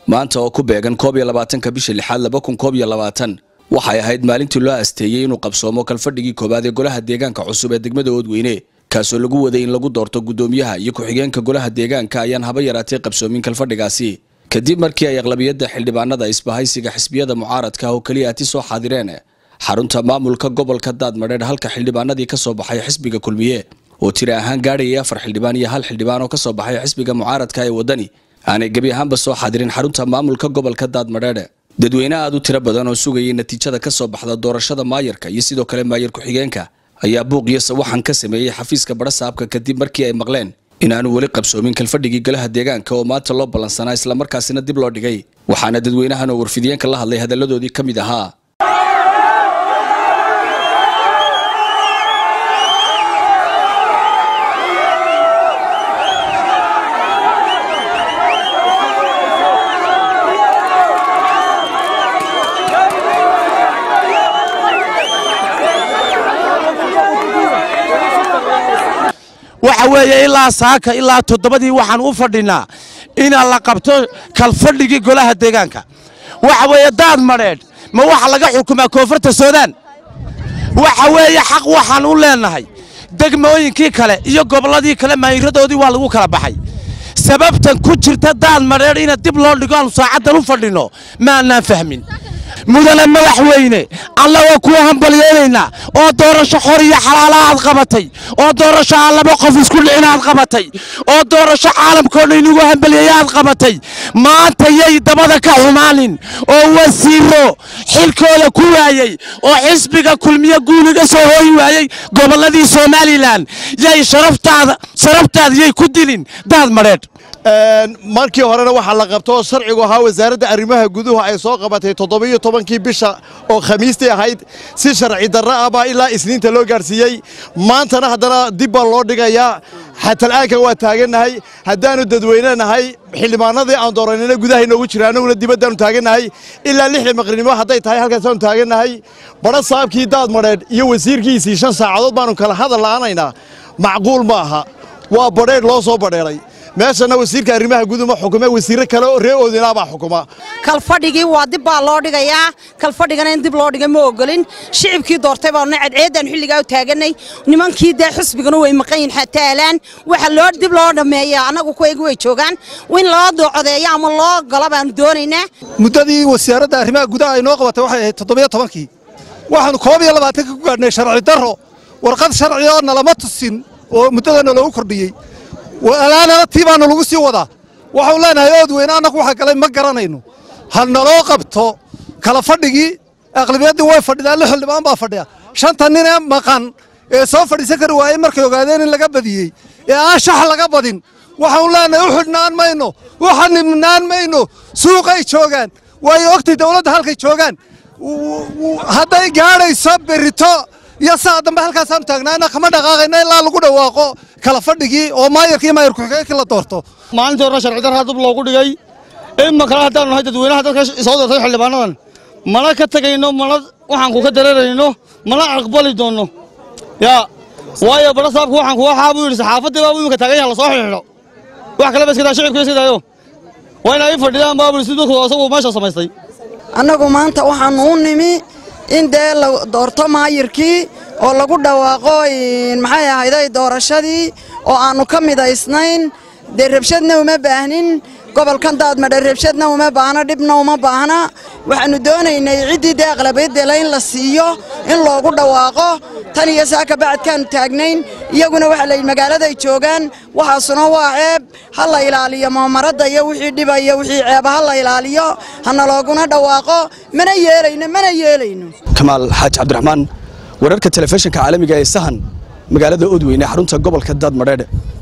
maanta oo ku beegan koob iyo labaatanka bisha lixaad laba kun koob iyo labaatan waxay ahayd maalintii loo asteeyey inuu qabsoomo kalfadhigii koowaad ee golaha deegaanka cusub ee degmada oodweyne kaasoo lagu waday in lagu doorto guddoomiyaha iyo ku-xigeenka golaha deegaanka ayaan haba yaraatay qabsoomin kalfadhigaasi kadib markii ay aqlabiyadda xildhibaanada isbahaysiga xisbiyada mucaaradka oo keliya ati soo xaadireen xarunta maamulka gobolka daadmadheedh halka xildhibaanadii ka soo baxay xisbiga kulmiye oo tiri ahaan gaadhayay afar xildhibaan iyo hal xildhibaan oo ka soo baxay xisbiga mucaaradka ee waddani aanay gebi ahaanba soo xaadirin xarunta maamulka gobolka daadmadheedhe dadweyne aad u tiro badan oo sugayay natiijada ka soo baxda doorashada maayarka iyo sidoo kale maayar ku-xigeenka ayaa buuq iyo sawaxan ka sameeyey xafiiska badhasaabka kadib markii ay maqleen inaanu weli qabsoomin kalfadhigii golaha deegaanka oo maanta loo ballansanaa islamarkaasina dib loo dhigay waxaana dadweynahan oo warfidiyeenka la hadlay hadalladoodii ka mid ahaa waxa weeye ilaa saaka ilaa toddobadii waxaan u fadhinaa inaa la qabto kalfadhigii golaha deegaanka waxa weeye daad madheedh ma waxa laga xukumaa koonfurta suudaan waxa weeye xaq waxaan u leennahay degmooyinkii kale iyo gobolladii kale maayiradoodii waa lagu kala baxay sababtan ku jirta daad madheedh ina dib loo dhigo aanu saacaddan u fadhinno maannaan fahmin mudane madaxweyne annagoo kuwa hambalyeynaynaa oo doorasho xor iyo xalaala aad qabatay oo doorasho aan laba qof isku dhicin aad qabatay oo doorasho caalamkoo dhan inugu hambalyeeya aad qabatay maanta yay dabada ka xumaanin oo wasiiro xilkooda ku waayey oo xisbiga kulmiye guuliga soo hooyi waayey gobolladii somalilan yay sharaftaada sharaftaada yay ku dilin daad madheedh markii horena waxaa la qabto sharcigu ahaa wasaaradda arrimaha guduhu ay soo qabatay toddobiyo tobankii bisha oo khamiistii ahayd si sharci darro ah baa ilaa isniinta loo gaadhsiiyey maantana haddana dib baa loo dhigayaa xatal'aankan waa taagannahay haddaannu dadweyne nahay xildhibaanadii aan dooranina gudaha inoogu jira annaguna dibaddaannu taagannahay ilaa lixda maqrinimo hadday tahay halkaasaannu taagannahay badha saabkii daad madheedh iyo wasiirkiisii shan saacadood baannu kala hadal la'aanaynaa macquul ma aha waa badheedh loo soo badheeray meeshana wasiirka arrimaha guduma xukume wasiirro kale oo ree oodinaabaa xukuma kalfadhigii waa dib baa loo dhigayaa kalfadhigana in dib loo dhigay ma ogolin shicibkii doortay baanu cadceeddaan xilligaa u taaganay nimankii dee xisbigana way maqan yihin xataalaan waxa loo dib loo dhammeeya annagu kuwaygu way joogaan in loo docodeeyo ama loo galo baanu doonaynaa muddadii wasaaradda arrimaha gudaha ay noo qabatay waxay ahayd toddobiyo tobankii waxaannu koob iyo labaatanka ku gaadhnay sharci darro warqad sharci oo nalama tusin oo muddadana loogu kordhiyey alaanana tii baanu lagu sii wadaa waxau leenahay oodweyne annagu waxa galay ma garanayno ha naloo qabto kala fadhigii aqlibiyaddii way fadhidaan lix xildhibaan baa fadhiya shanta nin ee maqan ee soo fadhiisan kari waayey markay ogaadeen in laga badiyey ee aan shax laga badin waxaanu leenahay u xidhnaan mayno u xanibnaan mayno suuqay joogaan waayo ogtay dawladda halkay joogaan hadday gaadhayso berito iyo saa dambe halkaasaanu taagnaana kama dhaqaaqayna ilaa lagu dhawaaqo kala fadhigii oo maayarka iyo maayar ku-xigeenkii la doorto maalintii horena sharci darraa dib loogu dhigay ima kale haddaanu nahay dadweynaha dadka soo doortay xildhibaanadan mana ka tegayno mana waxaan ku ka dareerayno mana aqbali doonno yaa waayo badha saabku waxaan kuga xaabu yidhi saxaafaddii baabu iminka taagan yaha lasoo xidhiidho wax kaleba iska daa shicibku iska daayo waa inay fadhidaan baabu si dadku asagu meesha samaystay annagu maanta waxaannu u nimi in dee la doorto maayirkii oo lagu dhawaaqo maxay ahayday doorashadii oo aannu ka midaysnayn dee rabshadna uma baahnin gobolkan daadmadhe rabshadna uma baahna dhibna uma baahna waxaannu doonaynay ciddii dee aqlabiyaddela in la siiyo in loogu dhawaaqo tan iyo saaka bacadkaannu taagnayn iyaguna waxaa layidhi magaaladay joogaan waxaasuna waa ceeb ha la ilaaliyo moomaradda iyo wixii dhiba iyo wixii ceeba ha la ilaaliyo hana looguna dhawaaqo mana yeelayno mana yeelayno kamaal xaaji cabdiraxmaan wararka telefishinka caalamiga ee sahan magaalada oodweyne xarunta gobolka daadmadheedhe